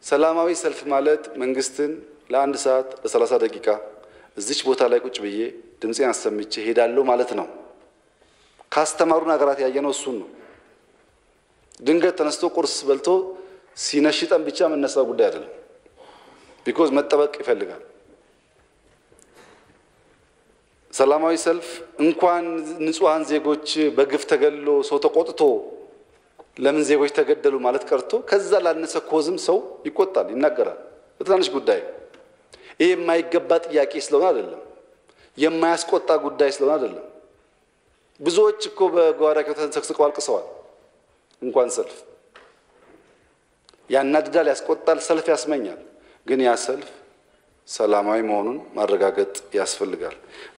ሰላማዊ ሰልፍ ማለት መንግስትን ለአንድ ሰዓት ለሰላሳ ደቂቃ እዚች ቦታ ላይ ቁጭ ብዬ ድምፄን አሰምቼ ሄዳለሁ ማለት ነው። ካስተማሩን ሀገራት ያየነው እሱን ነው። ድንገት ተነስቶ ቁርስ በልቶ ሲነሽጠን ብቻ መነሳው ጉዳይ አይደለም። ቢኮዝ መጠበቅ ይፈልጋል። ሰላማዊ ሰልፍ እንኳን ንጹሐን ዜጎች በግፍ ተገሎ ሰው ተቆጥቶ ለምን ዜጎች ተገደሉ ማለት ቀርቶ ከዛ ላነሰ ኮዝም ሰው ይቆጣል፣ ይናገራል። በትናንሽ ጉዳይ ይህ የማይገባ ጥያቄ ስለሆነ አይደለም፣ የማያስቆጣ ጉዳይ ስለሆነ አይደለም። ብዙዎች እኮ በጓዳቸው ተንሰቅስቀው አልቅሰዋል። እንኳን ሰልፍ ያናድዳል፣ ያስቆጣል፣ ሰልፍ ያስመኛል። ግን ያ ሰልፍ ሰላማዊ መሆኑን ማረጋገጥ ያስፈልጋል።